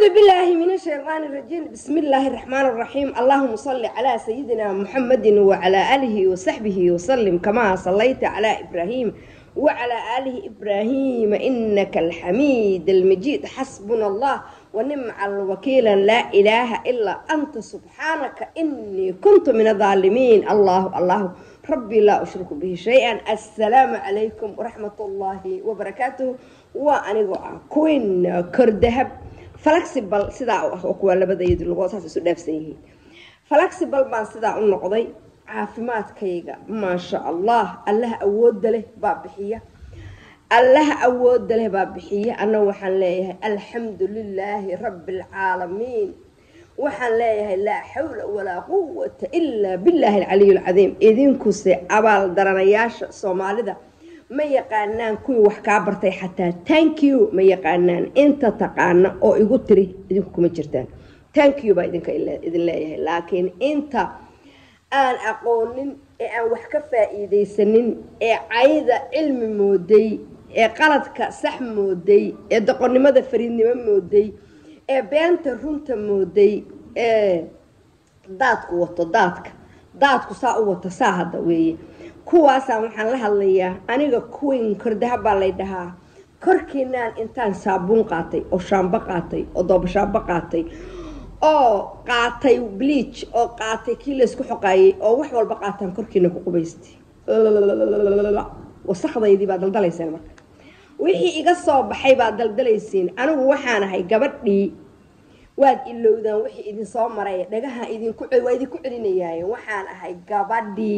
أعوذ بالله من الشيطان الرجيم بسم الله الرحمن الرحيم اللهم صل على سيدنا محمد وعلى آله وصحبه وسلم كما صليت على إبراهيم وعلى آله إبراهيم إنك الحميد المجيد حسبنا الله ونعم الوكيل لا إله إلا أنت سبحانك إني كنت من الظالمين الله الله ربي لا أشرك به شيئا السلام عليكم ورحمة الله وبركاته وأنا كوين كردهب flexible sidaa u ah oo kuwaa labadayadu lugood saas isu dhaafsan yihiin flexible baan sidaa u noqday caafimaadkayga maasha allah allaha awoodda leh baa bixiya allaha awoodda leh baa bixiya anna waxaan leeyahay alxamdu lilaahi rabbi alcaalamiin waxaan leeyahay laa xawla walaa quwata ilaa billaahi alcaliy alcadiim idinkuse abaal daranayaasha soomaalida ma yaqaanaan kuwii wax kaa bartay xataa tank you ma yaqaanaan inta taqaana oo igu tiri idinku kuma jirtaan tank you baa idinka idin leeyahay laakiin inta aan aqoonin ee aan wax ka faa-iideysanin ee cayda cilmi mooday ee qaladka sax mooday ee doqonnimada fariidnimo mooday ee beenta runta mooday ee daadku wato daadka daadku saa u wato saa hadda weeye kuwaasaan waxaan la hadlayaa aniga kuwin kordaha baa lay dhahaa korkiinaan intaan saabuun qaatay oo shaambo qaatay oo doobashaambo qaatay oo qaatay bleach oo qaatay kii laysku xoqaayay oo wax walba qaataan korkiina ku qubaystay wasakdaydii baa daldalayseen marka wixii iga soo baxay baa daldalaysiin anigu waxaan ahay gabadhii waad ilowdaan wixii idin soo maray dhagaha idinku waa idinku celinayaaye waxaan ahay gabadhii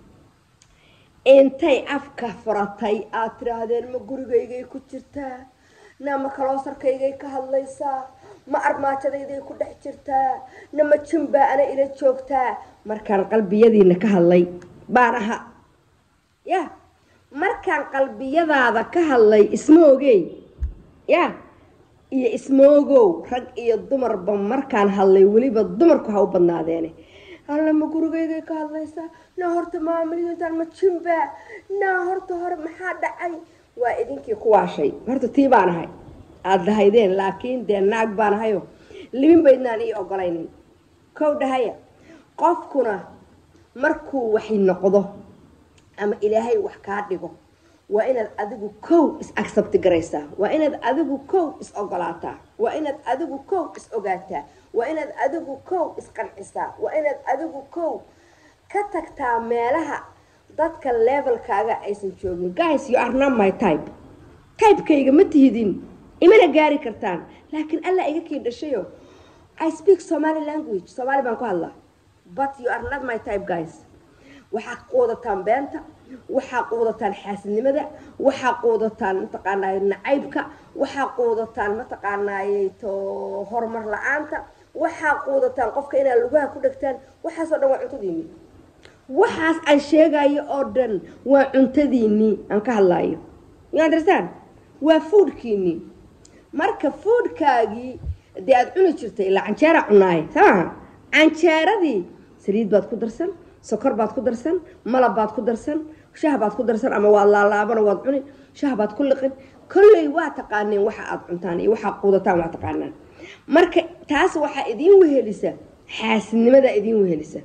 intay afka furatay aada tidhaahdeen ma gurigaygay ku jirtaa nama kaloosarkaygay ka hadlaysaa ma armaajadayday ku dhex jirtaa nama jimbaa ana ila joogtaa markaan qalbiyadiina ka hadlay baan aha ya markaan qalbiyadaada ka hadlay ismoogey ya iyo ismoogow rag iyo dumarba markaan hadlay weliba dumarku ha u badnaadeene alla ma gurigaygay ka hadlaysaa naa horta maamalidan ma jimba naa horta hore maxaa dhacay waa idinkii ku waashay horta tii baan ahay aada lahaydeen laakiin dee naag baan ahayo libin baydnaan ii ogolaynin kow dhahaya qofkuna markuu waxay noqdo ama ilaahay wax kaa dhigo waa inaad adigu kow is accepti garaysaa waa inaad adigu kow is ogolaataa waa inaad adigu kow is ogaataa waa inaad adigu kow isqancisaa waa inaad adigu kow ka tagtaa meelaha dadka levelkaaga aysan joogin guys you are not my type typekayga ma tihidin imana gaari kartaan laakiin alla iga kii dhashayo i speak somaly language soomaali baan ku hadlaa but you are not my type guys waxaa quudataan beenta waxaa quudataan xaasidnimada waxaa quudataan mataqaanay nacaybka waxaa quudataan mataqaanaay to horumar la-aanta waxaa quudataan qofka inaad lugaha ku dhegtaan waxaasoo dhan waa cuntadiinii waxaas aan sheegayo oo dhan waa cuntadiinii aan ka hadlaayo you understand waa foodkiinii marka foodkaagii dee aada cuni jirtay ilaa canjeera cunaaye samaha canjeeradii saliid baad ku darsan sokor baad ku darsan malab baad ku darsan shah baad ku darsan ama waad laalaabano waad cuni shah baad ku liqin kolley waa taqaaneen waxa aada cuntaan iyo waxaa quudataan waa taqaanaan marka taas waxaa idiin wehelisa xaasidnimadaa idiin wehelisa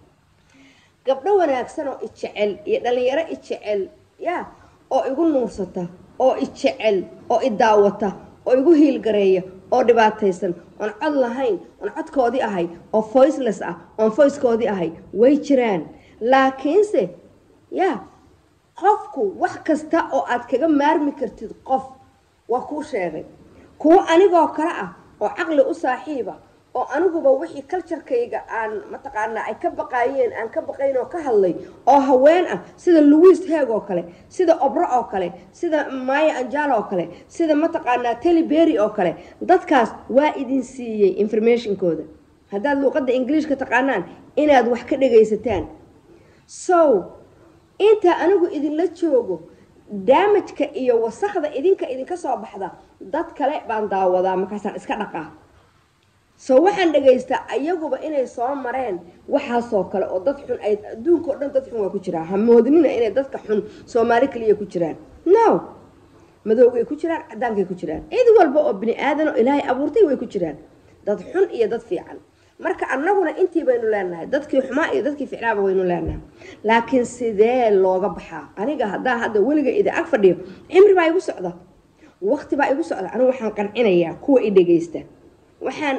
gabdho wanaagsan oo ijecel iyo dhalinyaro ijecel ya oo igu nuursata oo ijecel oo idaawata oo igu hiilgareeya oo dhibaataysan oon cod lahayn oon codkoodii ahay oo voiceless ah oon voicekoodii ahay way jiraan laakiinse ya qofku wax kasta oo aad kaga maarmi kartid qof waa kuu sheegay kuwo anigoo kale ah oo caqli u saaxiiba oo aniguba wixii culturekayga aan mataqaanaa ay ka baqaayeen aan ka baqayn oo ka hadlay oo haween ah sida louis heeg oo kale sida obro oo kale sida maya anjalo oo kale sida mataqaanaa teliberry oo kale dadkaas waa idin siiyey informationkooda haddaad luuqadda ingiliishka taqaanaan inaad wax ka dhagaysataan so inta anigu idinla joogo daamajka iyo wasakda idinka idinka soo baxda dad kale baan daawadaa markaasaan iska dhaqaa so waxaan dhagaystaa ayaguba inay soo mareen waxaasoo kale oo dad xun ay adduunka o dhan dad xun waa ku jiraa ha moodnina inay dadka xun soomaali kaliya ku jiraan no madowgay ku jiraan cadaankay ku jiraan cid walba oo bini aadan oo ilaahay abuurtay way ku jiraan dad xun iyo dad fiican marka annaguna intii baynu leenahay dadkii xumaa iyo dadkii ficnaaba waynu leenahay laakiin sidee looga baxaa aniga haddaa hadda weliga ida ag fadhiyo cimri baa igu socda waqti baa igu socda anigu waxaan qancinayaa kuwa i dhegaysta waxaan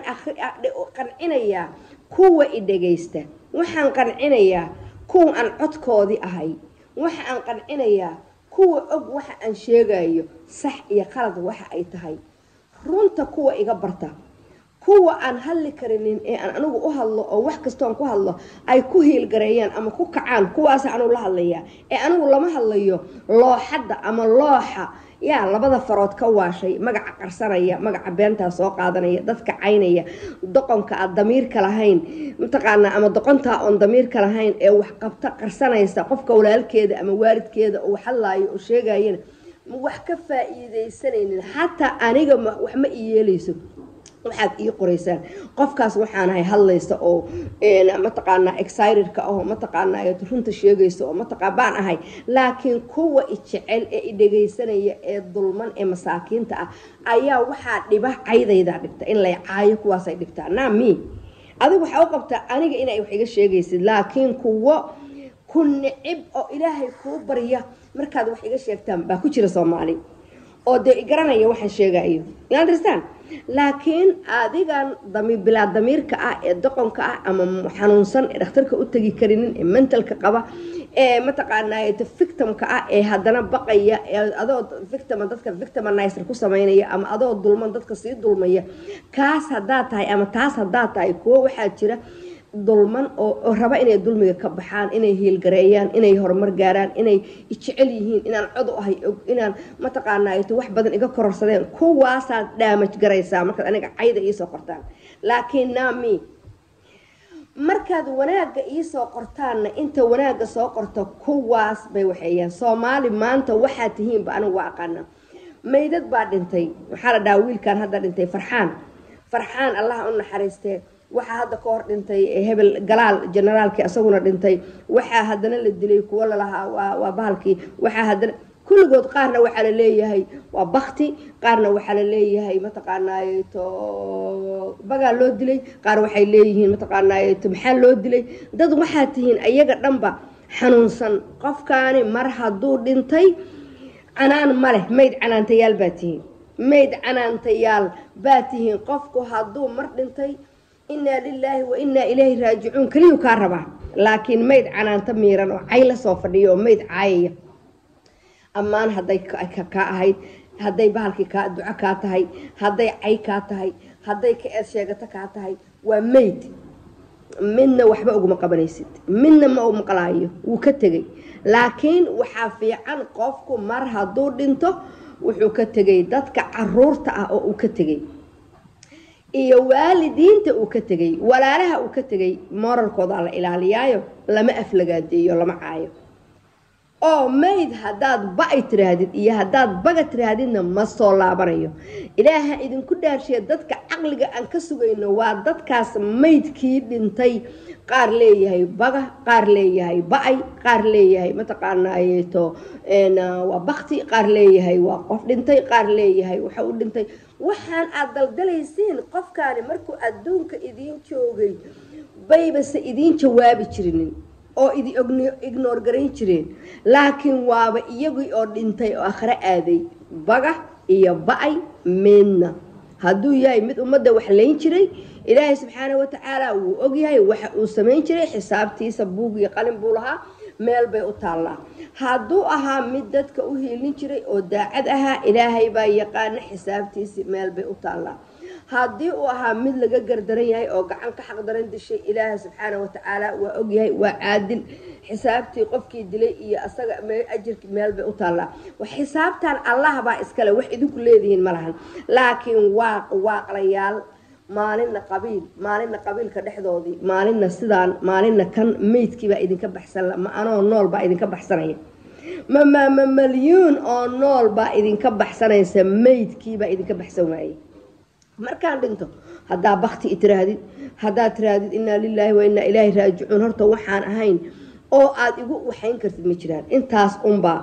qancinayaa kuwa i dhegaysta waxaan qancinayaa kuwa aan codkoodii ahay waxa aan qancinayaa kuwa og waxa aan sheegayo sax iyo qalad waxa ay tahay runta kuwa iga barta kuwa aan hadli karinin ee aan anigu u hadlo oo wax kastoon ku hadlo ay ku hiilgareeyaan ama ku kacaan kuwaasa anugu la hadlayaa ee anigu lama hadlayo looxadda ama looxa yaa labada farood ka waashay magaca qarsanaya magaca beentaa soo qaadanaya dadka caynaya doqonka aad damiirka lahayn mataqaanaa ama doqontaa oon damiirka lahayn ee wax qabta qarsanaysa qofka walaalkeeda ama waalidkeeda oo hadlaayo oo sheegayana wax ka faa-iidaysanaynin xataa aniga wax ma i yeelayso waxaad ii qoraysaan qofkaas waxaanahay hadlaysa oo mataqaanaa excitedka ahoo mataqaanaa runta sheegaysa oo mataqa baan ahay laakiin kuwa i jecel ee i dhegaysanaya ee dulman ee masaakiinta ah ayaa waxaa dhiba caydaydaa dhibta in lay caayo kuwaasay dhibtaa naami adigu waxaa u qabtaa aniga inay wax iga sheegaysid laakiin kuwo ku nicib oo ilaahay kuu barya markaad wax iga sheegtaan baa ku jira soomaali oo dee garanaya waxaan sheegayo understand laakiin adigan bilaa damiirka ah ee doqonka ah ama xanuunsan ee dhakhtarka u tegi karinin ee mentalka qaba ee mataqaanaa victimka ah ee haddana baqaya adoo victim dadka victiminizer ku samaynaya ama adoo dulman dadka sii dulmaya kaas haddaad tahay ama taas haddaad tahay kuwo waxaa jira dulman oo raba inay dulmiga ka baxaan inay hiilgareeyaan inay horumar gaaraan inay jecel yihiin inaan cod u ahay og inaan mataqaanaa wax badan iga kororsadeen kuwaasaad dhaamaj garaysaa markaad aniga cayda iisoo qortaan laakiin naami markaad wanaagga iisoo qortaanna inta wanaagga soo qorta kuwaas bay waxeeyaan soomaali maanta waxaa tihiinba anigu waa aqaana maydad baa dhintay waxaa la dhahaa wiilkan hadda dhintay farxaan farxaan allaha u naxariistee waxaa hadda ka hor dhintay hebel galaal generaalkii asaguna dhintay waxaa haddana la dilay kuwo lalahaa waa bahalkii waxaa haddana kulligood qaarna waxaa la leeyahay waa bakti qaarna waxaa la leeyahay mataqaanaaye to bagaa loo dilay qaar waxay leeyihiin mataqaanaaye to maxaa loo dilay dad waxaa tihiin ayaga dhanba xanuunsan qofkaani mar hadduu dhintay canaan ma leh mayd canaantayaal baa tihiin mayd canaantayaal baa tihiin qofku hadduu mar dhintay inaa lilaahi wa inaa ilayhi raajicuun keliyuu kaa rabaa laakiin mayd canaanto miiran oo cay la soo fadhiyo oo mayd caayaya ammaan hadday kaa ahayd hadday bahalkii kaa duco kaa tahay hadday cay kaa tahay hadday ka eed sheegato kaa tahay waa mayd midna waxba uguma qabanaysid midna ma u maqlaayo wuu ka tegay laakiin waxaa fiican qofku mar hadduu dhinto wuxuu ka tegay dadka caruurta ah oo uu ka tegay iyo waalidiinta uu ka tegay walaalaha uu ka tegay moralkoodaa la ilaaliyaayo lama aflagaadeeyo lama caayo oo mayd haddaad ba-ay tiraahdid iyo haddaad baga tiraahdidna ma soo laabanayo ilaaha idinku dhaarshiya dadka caqliga aan ka sugayno waa dadkaas maydkii dhintay qaar leeyahay baga qaar leeyahay ba-ay qaar leeyahay mataqaanaayeto waa bakti qaar leeyahay waa qof dhintay qaar leeyahay waxa u dhintay waxaan aad daldalaysiin qofkaani markuu adduunka idiin joogay baybase idiin jawaabi jirinin oo idi ignoor garayn jireen laakiin waaba iyagii oo dhintay oo akhre aaday baga iyo ba-ay midna hadduu yahay mid ummadda wax layn jiray ilaahay subxaana watacaala wuu ogyahay waxa uu samayn jiray xisaabtiisa buug iyo qalin buu lahaa meel bay u taallaa hadduu ahaa mid dadka u hiilin jiray oo daacad ahaa ilaahay baa yaqaana xisaabtiisi meel bay u taallaa haddii uu ahaa mid laga gardaran yahay oo gacan ka xaqdaran dishay ilaahay subxaana watacaala waa ogyahay waa caadil xisaabtii qofkii dilay iyo asaga ajirki meel bay u taallaa xisaabtan allah baa iskale wax idinku leedihiin ma lahan laakiin waaq waaqlayaal maalinna qabiil maalinna qabiilka dhexdoodii maalinna sidaan maalinna kan meydkiibaa idinka baxsan ma anoo nool baa idinka baxsanaya mamama malyuun oo nool baa idinka baxsanaysa meydkiibaa idinka baxsan waayey markaan dhinto haddaa bakti i tiraahdid haddaad tiraahdid inaa lilaahi wa inaa ilaahi raajicuun horta waxaan ahayn oo aada igu waxayn kartid ma jiraan intaas unbaa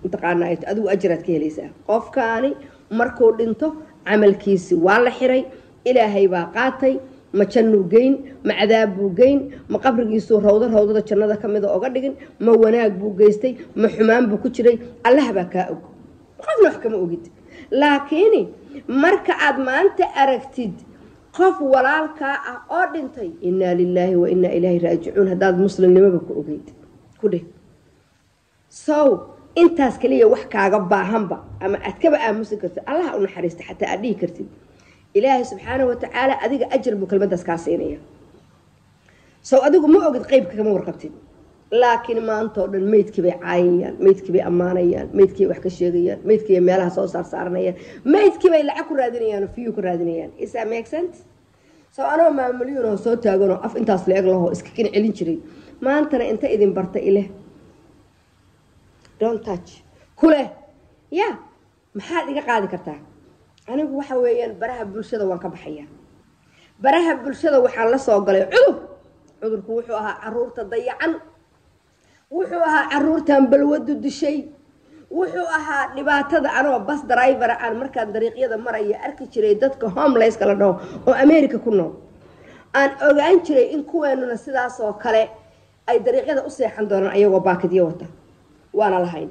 mataqaana adigu ajraad ka helaysaa qofkaani markuu dhinto camalkiisi waa la xiray ilaahay baa qaatay ma jannuu geyn ma cadaab buu geyn ma qabrigiisuu rawdo rawdada jannada ka mida oga dhigin ma wanaag buu geystay ma xumaan buu ku jiray allah baa kaa og qofna wax kama ogid laakiin marka aad maanta aragtid qof walaalkaa ah oo dhintay innaa lilaahi wa innaa ilaahi raajicuun haddaad muslimnimoba ku ogeyd ku dheh sow intaas kaliya wax kaaga baahanba ama aad kaba aamusi kartid allaha u naxariista xataa aad dhihi kartid ilaahay subxaanahu watacaala adiga ajar buu kelmadaas kaa siinaya sow adigu ma ogid qeybka kama warqabtid laakiin maanta oo dhan meydkii bay caayayaan meydkii bay ammaanayaan meydkii bay wax ka sheegayaan meydkii bay meelaha soo saar saaranayaan meydkii bay lacag ku raadinayaan oo fiyu ku raadinayaan is that make sense sow anoo maamulyuun oo soo taaganoo af intaas la-eg lahoo iska kin celin jiray maantana inta idin barta ileh don't touch kuleh ya maxaad iga qaadi kartaa anigu waxa weeyaan baraha bulshada waan ka baxayaa baraha bulshada waxaan la soo galay cudur cudurku wuxuu ahaa caruurta dayacan wuxuu ahaa caruurtan balwadu dishay wuxuu ahaa dhibaatada anoo bas drivera aan markaan dariiqyada maraya arki jiray dadka homelesska la dhaho oo america ku nool aan ogaan jiray in kuweenuna sidaas oo kale ay dariiqyada u seexan doonaan ayagoo baakidyo wata waana lahayn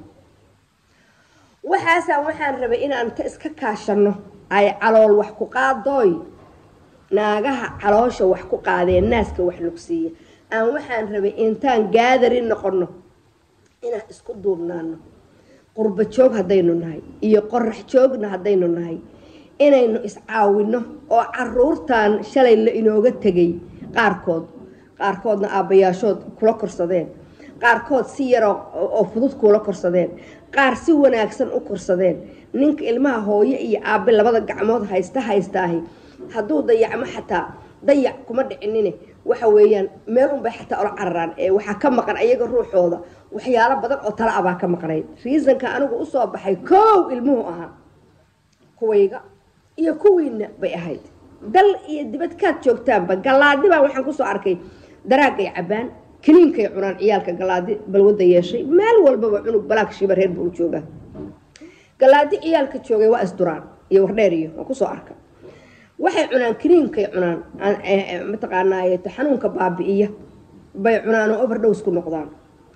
waxaasaan waxaan rabay inaan ta iska kaashano ay calool wax ku qaadooy naagaha caloosha wax ku qaadeen naaska wax lugsiiya aan waxaan rabay intaan gaadari noqono inaan isku duubnaano qurba joog haddaynu nahay iyo qorax joogna haddaynu nahay inaynu iscaawino oo caruurtan shalay la inooga tegay qaarkood qaarkoodna aabbayaashood kula korsadeen qaarkood si yaroo oo fudud kuula korsadeen qaar si wanaagsan u korsadeen ninka ilmaha hooyo iyo aabe labada gacmood haysta haystaahi hadduu dayacmo xataa dayac kuma dhicinine waxa weeyaan meel unbay xataa ola cararaan ee waxaa ka maqan ayaga ruuxooda waxyaalo badan oo tala abaa ka maqnayd reasonka anigu usoo baxay koow ilmuhu ahaa kuwayga iyo kuwiina bay ahayd dal iyo dibadkaad joogtaanba gallaadi baan waxaan kusoo arkay daraagay cabbaan kaniinkay cunaan ciyaalka galaadi balwada yeeshay meel walbaba cunug balaag shiba reer buu joogaa galaadi ciyaalka joogay waa isduraan iyo wardheer iyo waa kusoo arka waxay cunaan kaniinkay cunaan mataqaanaaye xanuunka baabi'iya bay cunaan oo overdose ku noqdaan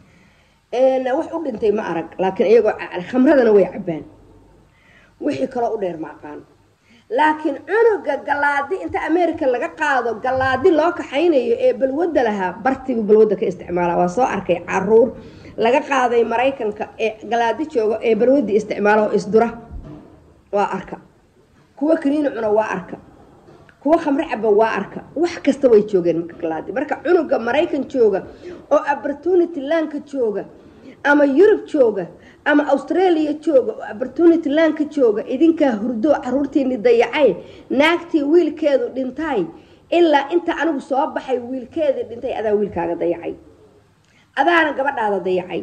wax u dhintay ma arag laakiin iyagoo khamradana way cabbaan wixii kaloo u dheer ma aqaan laakiin cunuga galaadi inta america laga qaado galaadi loo kaxaynayo ee balwada lahaa bartigu balwada ka isticmaala waa soo arkay caruur laga qaaday maraykanka ee galaadi jooga ee balwadii isticmaala oo isdura waa arka kuwa kaniini cuna waa arka kuwa khamre caba waa arka wax kasta way joogeen marka galaadi marka cunuga maraykan jooga oo opportunity laanka jooga ama yurub jooga ama australia jooga oo opportunity laanka jooga idinkaa hurdo caruurtiini dayacay naagtii wiilkeedu dhintay ilaa inta anigu soo baxay wiilkeedii dhintay adaa wiilkaaga dayacay adaana gabadhaada dayacay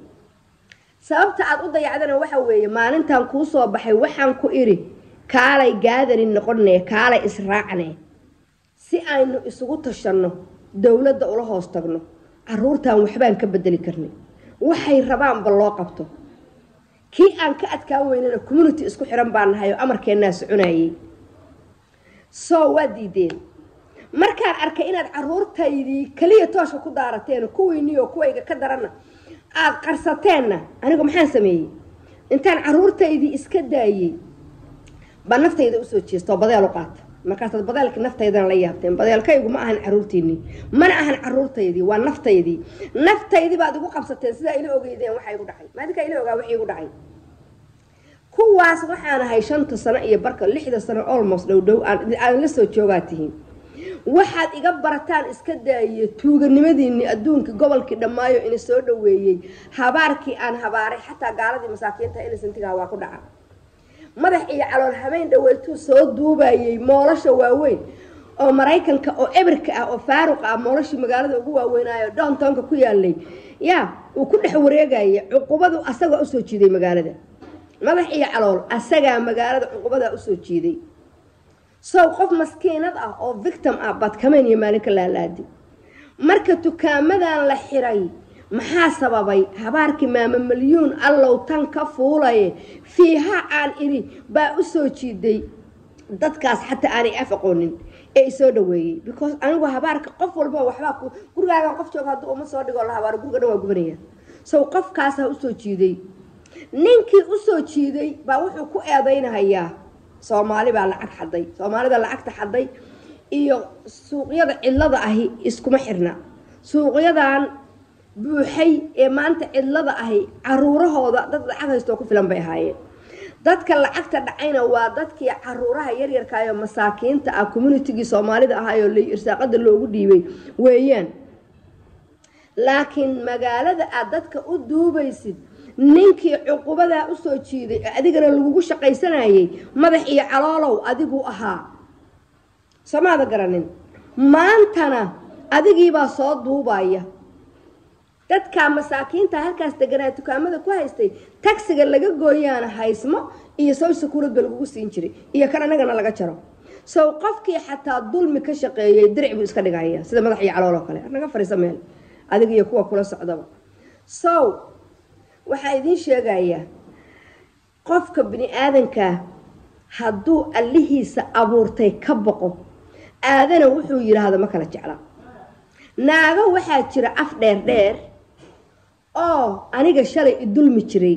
sababta aad u dayacdana waxa weeye maalintan kuu soo baxay waxaan ku idhi kaalay gaadarin noqone kaalay israacne si aynu isugu tashanno dowladda ula hoos tagno caruurtan waxbaan ka bedeli karnay waxay rabaanba loo qabto kii aan ka adkaan weynana community isku xiran baan nahay oo amarkeennaa soconayay soo waa diideen markaan arkay inaad caruurtaydii keliya tooshka ku daarateen kuwiiniyo kuwayga ka daranna aada qarsateenna anigu maxaan sameeyey intaan caruurtaydii iska daayey baa naftayda usoo jeestoo badeel u qaata markaasaad badeelka naftaydana la yaabteen badeelkaygu ma ahan caruurtiinii mana ahan caruurtaydii waa naftaydii naftaydii baad igu qabsateen sidaa ila ogeydeen waxa igu dhacay maadinkaa ila ogaa wixii igu dhacay kuwaas waxaan ahay shanta sano iyo barka lixda sano almost dhow dhow aan la soo joogaa tihiin waxaad iga barataan iska daaye tuuganimadiinii adduunkii gobolkii dhammaayo ina soo dhaweeyey habaarkii aan habaaray xataa gaaladii masaakiinta inisantigaa waa ku dhaca madax iyo calool habeen dhaweytuu soo duubayay moolasha waaweyn oo maraykanka oo ebirka ah oo faaruq ah moolashii magaalada ugu waaweynaayo downtownka ku yaalay yaa uu ku dhex wareegaya cuqubadu asagaa usoo jiiday magaalada madax iyo calool asagaa magaalada cuqubadaa usoo jiiday sow qof maskiinad ah oo victim ah baad kameen iyo maalinka laalaadi marka dukaamadan la xiray maxaa sababay habaarkii maama malyuun allow tan ka fuulaye fiiha aan idhi baa u soo jiiday dadkaas xataa aanay af aqoonin ee isoo dhaweeyey because anigu habaarka qof walba waxbaa ku gurigaagan qof jooga hadduu uma soo dhigoo la habaaro guriga dhan waa gubanaya sow qofkaasaa usoo jiiday ninkii usoo jiiday baa wuxuu ku eedaynahayaa soomaali baa lacag xaday soomaalida lacagta xaday iyo suuqyada cidlada ahi iskuma xirna suuqyadan buuxay ee maanta cidlada ahi caruurahooda dad lacag haystoo ku filan bay ahaayeen dadka lacagta dhacayna waa dadkii caruuraha yaryarkaayo masaakiinta ah communitigii soomaalida ahaayoo irsaaqada loogu dhiibay weeyaan laakiin magaalada aad dadka u duubaysid ninkii cuqubadaa usoo jiiday ee adigana lagugu shaqaysanayay madax iyo caloolow adigu ahaa somaada garanin maantana adigiibaa soo duubaya dadkaa masaakiinta halkaas deganaa dukaamada ku haystay tagsiga laga gooyaana haysmo iyo sow sakuurad ba lagugu siin jiray iyo kan anagana laga jaro sow qofkii xataa dulmi ka shaqeeyay diric buu iska dhigaya sida madax iyo calool oo kale naga fariiso meel adiga iyo kuwa kula socdaba sow waxaa idiin sheegayaa qofka bini aadankaa hadduu allihiisa abuurtay ka boqo aadana wuxuu yidhaahdo ma kala jecla naago waxaa jira af dheer dheer oo aniga shalay i dulmi jiray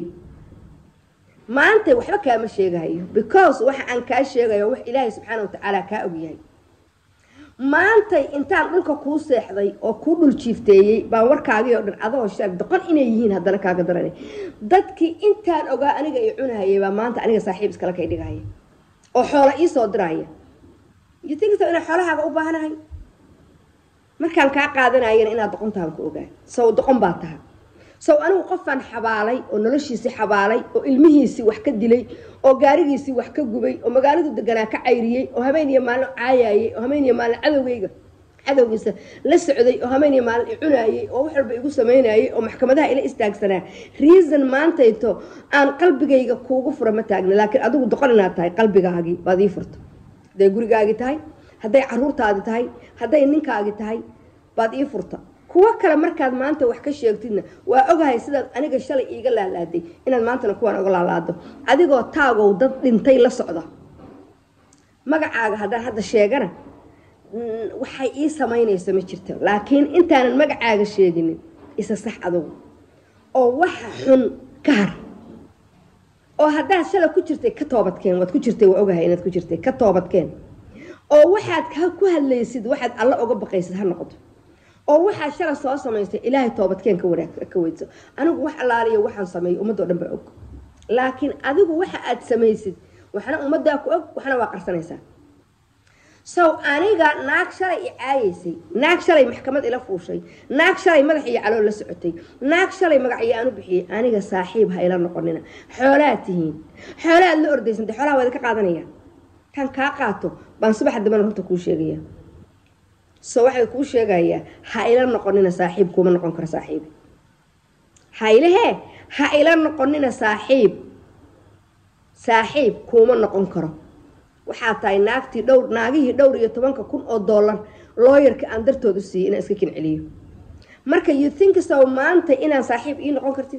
maanta waxba kaama sheegahayo because waxa aan kaa sheegayo wax ilaahay subxaana wa tacaala kaa ogyahay maantay intaan dhulka kuu seexday oo kuu dhul jiifteeyey baan warkaagii oo dhan adoo shal doqon inay yihiin haddana kaaga daran dadkii intaan ogaa aniga i cunahayay baa maanta aniga saaxiib iskala kay dhigahaya oo xoola ii soo diraya you think so inaan xoolahaaga u baahanahay markaan kaa qaadanayana inaad doqontahan ku ogaa sow doqon baa taha sow anigu qofaan xabaalay oo noloshiisii xabaalay oo ilmihiisii wax ka dilay oo gaarigiisii wax ka gubay oo magaaladu deganaa ka cayriyey oo habeen iyo maalin caayayey oo habeen iyo maalin cadowgayga cadowgiisa la socday oo habeen iyo maalin i cunaayey oo wax walba igu samaynayey oo maxkamadaha ila istaagsanaa reason maantayto aan qalbigayga kuugu fura ma taagna laakiin adigu doqon inaad tahay qalbigaagii baad ii furto hadday gurigaagi tahay hadday caruurtaadi tahay hadday ninkaagi tahay baad ii furta kuwo kale markaad maanta wax ka sheegtidna waa ogahay sidaad aniga shalay iiga laalaaday inaad maantana kuwaan oga laalaado adigoo taagow dad dhintay la socda magacaaga haddaan hadda sheegana waxay ii samaynayso ma jirto laakiin intaanan magacaaga sheeginin isa sax adugu oo waxa xun ka har oo haddaad shalay ku jirtay ka toobadkeen waad ku jirtay waa ogahay inaad ku jirtay ka toobadkeen oo waxaad ku hadlaysid waxaad alla oga baqaysid ha noqoto oo waxaad shalay soo samaysay ilaahay toobadkeen ka wanaag ka weydso anigu wax allaaliyo waxaan sameeyay ummadoo dhan baa og laakiin adigu waxa aad samaysid waxna ummaddaa ku og waxna waa qarsanaysaa sow aniga naag shalay i caayaysay naag shalay maxkamad ila fuushay naag shalay madax iyo calool la socotay naag shalay magacyo aan u bixiyey aniga saaxiib ha ila noqonina xoolaad tihiin xoolaad la ordaysantay xoolaha waad ka qaadanaya kan kaa qaato baan subaxa dambana runta kuu sheegaya so waxay kuu sheegayaa ha ila noqonina saaxiib kuuma noqon karo saaxiib ha ilahee ha ila noqonina saaxiib saaxiib kuuma noqon karo waxaa tahay naagtii dhowr naagihii dhowr iyo tobanka kun oo dollar looyarka aan dartood u siiyey inaan iska kin celiyo marka you think so maanta inaan saaxiib ii noqon kartid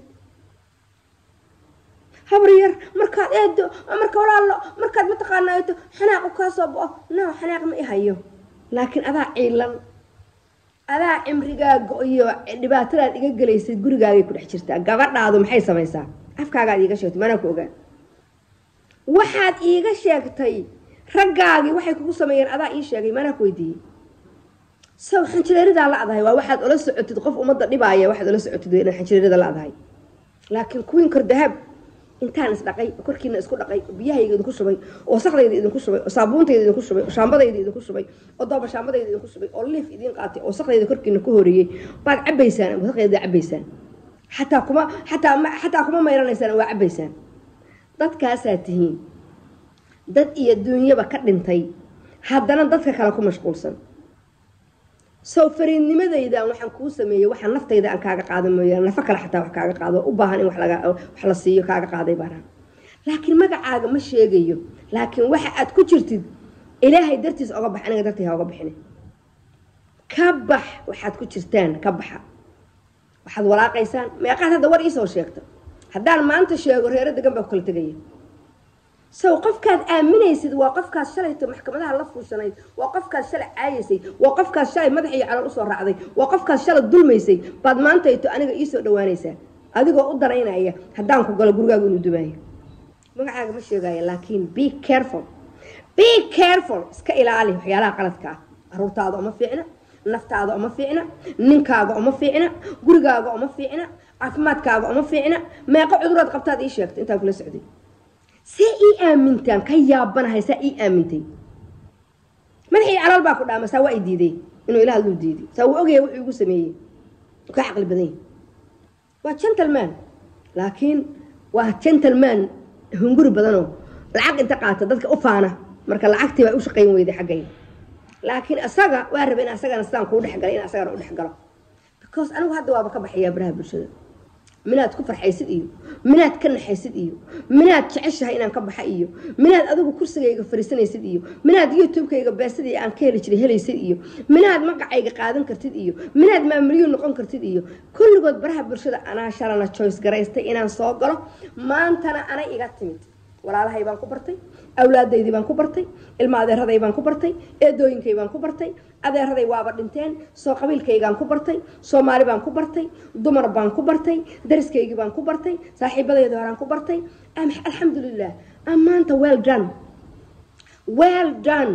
habar yar markaad eedo marka walaalo markaad mataqaanaato xanaaqu kaa soo bo-o no xanaaq ma i hayo laakiin adaa ciilan adaa cimrigaaga iyo dhibaatadaad iga gelaysad gurigaagay ku dhex jirtaa gabadhaadu maxay samaysaa afkaagaad iiga sheegtay maanaa ku ogaa waxaad iiga sheegtay raggaagii waxay kugu sameeyeen adaa ii sheegay maanaa ku weydiiyey sow xanjireeridaa la-dahay waa waxaad ola socotid qof ummadda dhibaaya waxaad ola socotid waa inaad xanjireerida la-dahay laakiin kuwiin kor dahab intaan isdhaqay oo korkiina isku dhaqay oo biyahayga idinku shubay oo wasaqdayda idinku shubay oo saabuuntayda idinku shubay oo shaambadayda idinku shubay oo doobashaambadayda idinku shubay oo liif idiin qaatay oo wasaqdayda korkiina ku horeeyey baad cabaysaan wasaqdayda cabaysaan xataa kuma xataa xataa kuma mayranaysaan waa cabaysaan dadkaasaa tihiin dad iyo duunyaba ka dhintay haddana dadka kale ku mashquulsan sow fariidnimadaydan waxaan kuu sameeyey waxaa naftayda aan kaaga qaada mooyaan nafo kale xataa wax kaaga qaado u baahan in wax la siiyo kaaga qaaday baanaan laakiin magacaaga ma sheegayo laakiin waxa aad ku jirtid ilaahay dartiis oga bax aniga dartii ha oga bixine ka bax waxaad ku jirtaan ka baxa waxaad walaaqaysaan meeqaad hadda war iisoo sheegta haddaan maanta sheego reero degan baa ku kala tegaya sow qofkaad aaminaysid waa qofkaad shalayto maxkamadaha la fuushanayd waa qofkaad shalay caayaysay waa qofkaad shalay madax iyo calal usoo raacday waa qofkaad shalay dulmaysay baad maantayto aniga iisoo dhawaanaysaa adigoo u danaynaya haddaan ku galo gurigaagu inuu dumaayo magacaaga ma sheegaayo laakiin be careful be careful iska ilaali waxyaalaha qaladka ah caruurtaada uma fiicna naftaada uma fiicna ninkaaga uma fiicna gurigaaga uma fiicna caafimaadkaaga uma fiicna meeqo cuduraad qabtaad ii sheegtay intaan kula socday see ii aamintaan ka yaabanahay saa ii aamintay madaxii calool baa ku dhaama saa waa i diiday inuu ilaah luu diiday saa wuu ogaya wuxuu igu sameeyey ka caqli badan yahay waa gentleman laakiin waa gentleman hunguri badanoo lacag inta qaata dadka u faana marka lacagtii baa u shaqayn weyday xaggayda laakiin asaga waa raba in asagana sidaan kuu dhexgalay in asagana u dhexgalo because anigu hadda waaba ka baxayaa baraha bulshada minaad ku farxaysid iyo minaad ka naxaysid iyo minaad jeceshahay inaan ka baxa iyo minaad adigu kursigayga fariisanaysid iyo minaad youtube-kayga beesadii aan ka heli jiray helaysid iyo minaad magacayga qaadan kartid iyo minaad maamulyo noqon kartid iyo kulligood baraha bulshada anaa shalana choice garaystay inaan soo galo maantana anay iga timid walaalahay baan ku bartay awlaadaydii baan ku bartay ilma adeeraday baan ku bartay eedooyinkay baan ku bartay adeeraday waaba dhinteen soo qabiilkaygaan ku bartay soomaali baan ku bartay dumar baan ku bartay dariskaygii baan ku bartay saaxiibadayda horaan ku bartay alxamdulilah maanta well done well done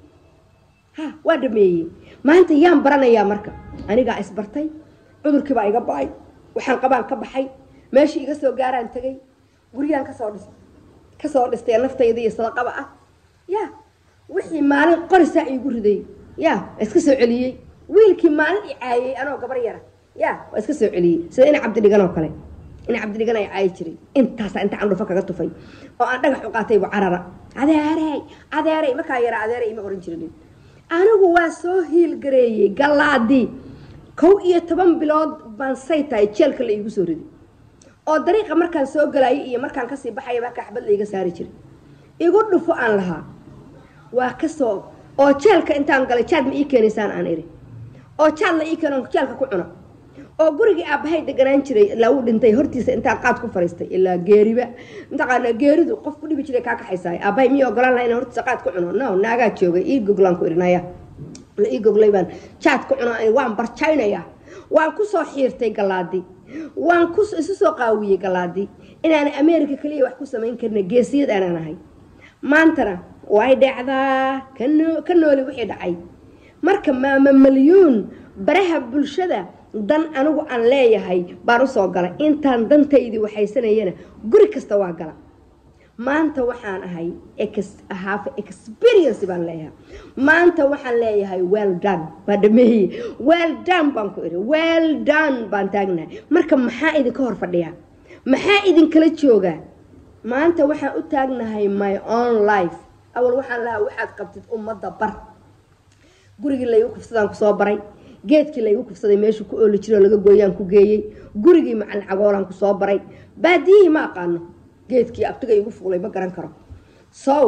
ha waa dhameeyey maanta yaan baranayaa marka anigaa isbartay cudurkii baa iga ba-ay waxaan qabaan ka baxay meeshii iga soo gaaraan tegay guriyaan kasoo dhistay kasoo dhistay naftayda iyo sadaqaba ah ya wixii maalin qorisaa iigu riday ya waa iska soo celiyey wiilkii maalin i caayay anoo gabar yara ya waa iska soo celiyey sida ina cabdidhigan oo kale ina cabdidhigan ay caayi jiray intaasa inta candhufa kaga tufay oo aan dhagax u qaataybu carara adeerey adeerey markaa yara adeerey ima oran jirin anigu waa soo hiilgareeyey galaadii kow iyo toban bilood baan say tahay jeelka la iigu soo riday oo dariiqa markaan soo galayay iyo markaan kasii baxaya baa kaxbad laiga saari jiray igu dhufo aan lahaa waa kasoo oo jeelka intaan galay jaad ma ii keenaysaan aan iri oo jaad la ii keeno jeelka ku cuna oo gurigii aabbahay deganaan jiray ilaa uu dhintay hortiisa intaan qaad ku fariistay ilaa geeriba mataqaanaa geeridu qof ku dhibi jiray kaa kaxaysaay aabbahay miyay ogolaan laha inaan hortiisa qaad ku cuno no naagaa joogay ii goglaan ku irinaya la ii goglay baan jaad ku cuno waan barjaynayaa waan kusoo xiirtay galaadii waan ku isu soo qaawiyey galaadii inaan america kaliya wax ku samayn karna geesiyad aanaan ahay maantana way dhacdaa ka nooli wixii dhacay marka maama malyuun baraha bulshada dan anigu aan leeyahay baan usoo galay intaan dantaydii waxaysanayana guri kasta waa gala maanta waxaan ahay haaf experience baan leeyahay maanta waxaan leeyahay well done baa dhameeye well done baan ku iri well done baan taagnahay marka maxaa idinka hor fadhiyaa maxaa idinkala joogaa maanta waxaan u taagnahay my own life awal waxaan lahaa waxaad qabtid ummadda bar gurigii laygu kufsadaan kusoo baray geedkii laygu kufsaday meeshuu ku ooli jiroo laga gooyaan ku geeyey gurigii macalin cagoolaan kusoo baray baadiyihii ma aqaano geedkii abtiga igu fuulay ma garan karo sow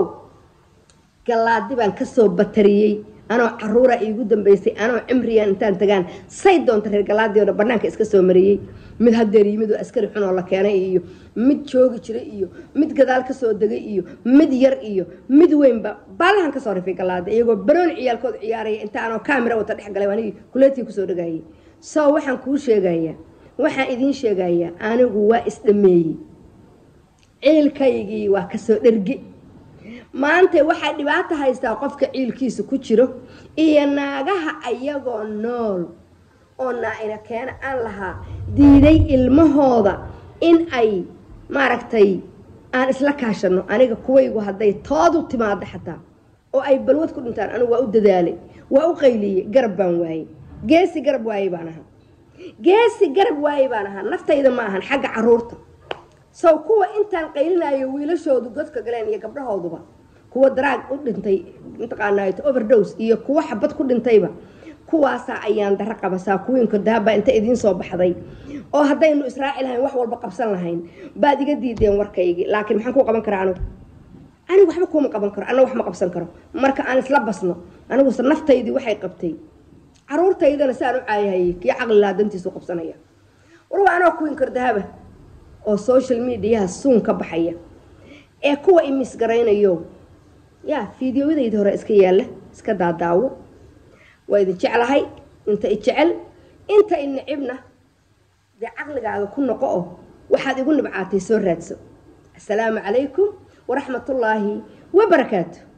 galaadi baan kasoo batariyey anoo caruura iigu dambeysay anoo cimriyan intaan tagaan say doonta reer galaadii o dhan banaanka iska soo mariyey mid hadeer yimid oo askari xun oo la keenay iyo mid joogi jiray iyo mid gadaal kasoo degay iyo mid yar iyo mid weynba baalahan kasoo rifay galaadi iyagoo barooni ciyaalkood ciyaaraya inta anoo kamera wata dhex galay anigii kuleetii kusoo dhagayay sow waxaan kuu sheegayaa waxaan idiin sheegayaa anigu waa isdhameeyey ciilkaygii waa kasoo dherge maanta waxaa dhibaato haystaa qofka ciilkiisa ku jiro iyo naagaha ayagoo nool oo naa-ina keena aan lahaa diiday ilmahooda in ay maaragtay aan isla kaashano aniga kuwaygu hadday toodu timaado xataa oo ay balwad ku dhintaan anigu waa u dadaalay waa u qayliyey garab baan waayey geesi garab waaye baan ahaa geesi garab waaye baan ahaa naftayda ma ahan xagga caruurta sow kuwa intaan qaylinayo wiilashoodu godka galeen iyo gabdhahooduba kuwa daraag u dhintay mataqaanaa overdose iyo kuwa xabad ku dhintayba kuwaasaa ayaan daro qabasaa kuwiinka daaba inta idiin soo baxday oo haddaynu israaci lahayn wax walba qabsan lahayn baad iga diideen warkaygii laakiin maxaan kuu qaban karaa anigu anigu waxba kuuma qaban karo anna wax ma qabsan karo marka aan isla basno aniguse naftaydii waxay qabtay caruurtaydana si aan u caayahayay kii caqli lahaa dantiisu qabsanaya war waa anoo kuwin kardahaba oo social mediaha suun ka baxaya ee kuwa imisgaraynayo yaa fideoyadayda hore iska yaalla iska daadaawo waa idin jeclahay inta i jecel inta i nicibna dee caqligaaga ku noqo oo waxaad igu nibcaatay soo raadso asalaamu calaykum waraxmatullaahi wabarakaatu